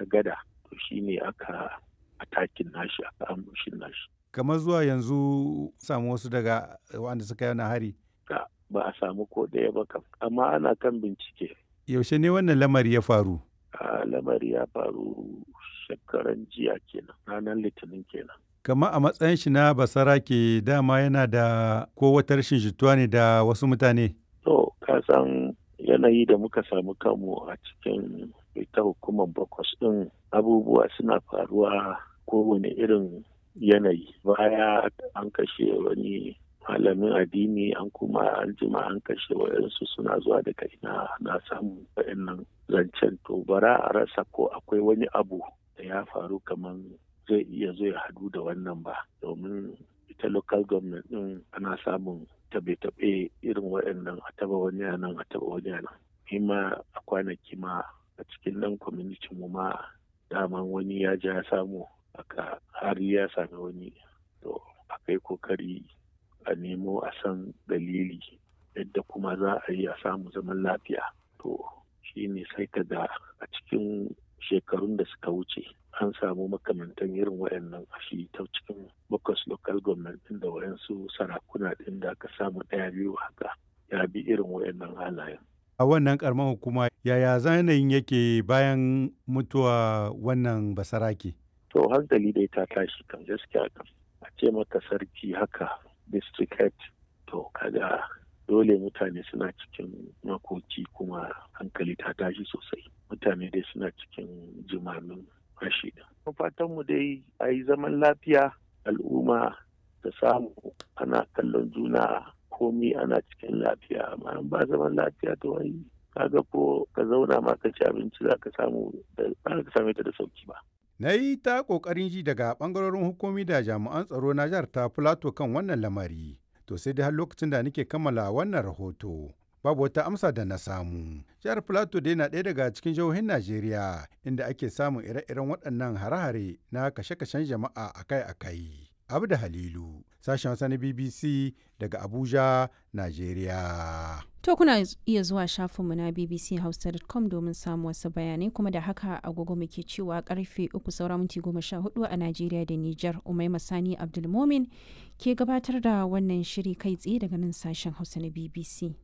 wata gada to shine aka atakin nashi aka ambushin nashi kamar zuwa yanzu samu wasu daga wanda suka yi hari ba a samu ko ɗaya ba kam amma ana kan bincike yaushe ne wannan lamari ya faru a lamari ya faru shekaran jiya kenan ranar litinin kenan kamar a matsayin shi na basara ke dama yana da ko wata rashin jituwa ne da wasu mutane to ka san yanayi da muka samu kanmu a cikin ita hukumar bakwas ɗin abubuwa suna faruwa kowane irin yanayi baya an kashe wani malamin addini an kuma an jima an kashe wayansu suna zuwa daga ina na samun wayannan zancen to bara a rasa ko akwai wani abu da ya faru kamar zai iya zo ya hadu da wannan ba domin ita local government din ana samun tabe-tabe irin wayannan a taba wani nan a taba wani nan ma a kwanaki ma a cikin nan community mu ma daman wani ya ja ya samu aka har ya sami wani to akai kokari a nemo a san dalili yadda kuma za a yi a samu zaman lafiya to shi ne sai ka ga a cikin shekarun da suka wuce an samu makamantan irin wayannan a shi ta cikin bakwas local government din da wayansu sarakuna din da aka samu ɗaya biyu haka ya bi irin wayannan halayen a wannan karamar hukuma yaya zanayin yake bayan mutuwa wannan basarake to hankali dai ta tashi kan gaskiya kan a ce maka sarki haka district head to kaga dole mutane suna cikin makoki kuma hankali ta tashi sosai mutane dai suna cikin jimamin rashi da fatan mu dai a yi zaman lafiya al'umma da samu ana kallon juna komi ana cikin lafiya amma ba zaman lafiya to wai kaga ko ka zauna ma ka ci abinci za ka samu da ka same ta da sauki ba na yi ta ƙoƙarin ji daga ɓangarorin hukumi da jami'an tsaro na jihar ta Filato kan wannan lamari. To sai dai har lokacin da nake kammala wannan rahoto. Babu wata amsa da na samu. Jihar Filato dai na ɗaya daga cikin jihohin Najeriya inda ake samun ire-iren waɗannan hare-hare na kashe-kashen jama'a akai-akai. Abda Halilu, sashen Hausa na BBC daga Abuja, Najeriya. To kuna iya zuwa shafinmu na bbchausa.com domin samun wasu bayanai kuma da haka agogo muke cewa karfe uku saura minti goma sha hudu a Najeriya da Nijar Umai Masani Abdulmomin ke gabatar da wannan shiri kai tsaye daga nan sashen Hausa na BBC.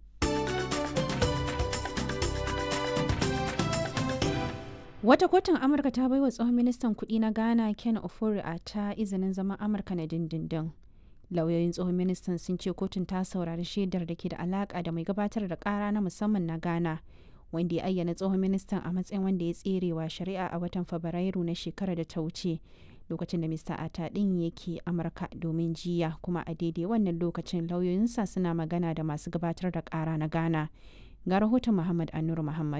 Wata kotun Amurka ta baiwa tsohon ministan kudi na Ghana Ken Ofori a ta izinin zaman Amurka na dindindin. Lauyoyin tsohon ministan sun ce kotun ta saurari shaidar da ke da alaka da mai gabatar da kara na musamman na Ghana, wanda ya ayyana tsohon ministan a matsayin wanda ya tserewa shari'a a watan Fabrairu na shekarar da ta wuce. Lokacin da Mr. Ata ɗin yake Amurka domin jiya kuma a daidai wannan lokacin lauyoyinsa suna magana da masu gabatar da kara na Ghana. Ga rahoton Muhammad Anur Muhammad.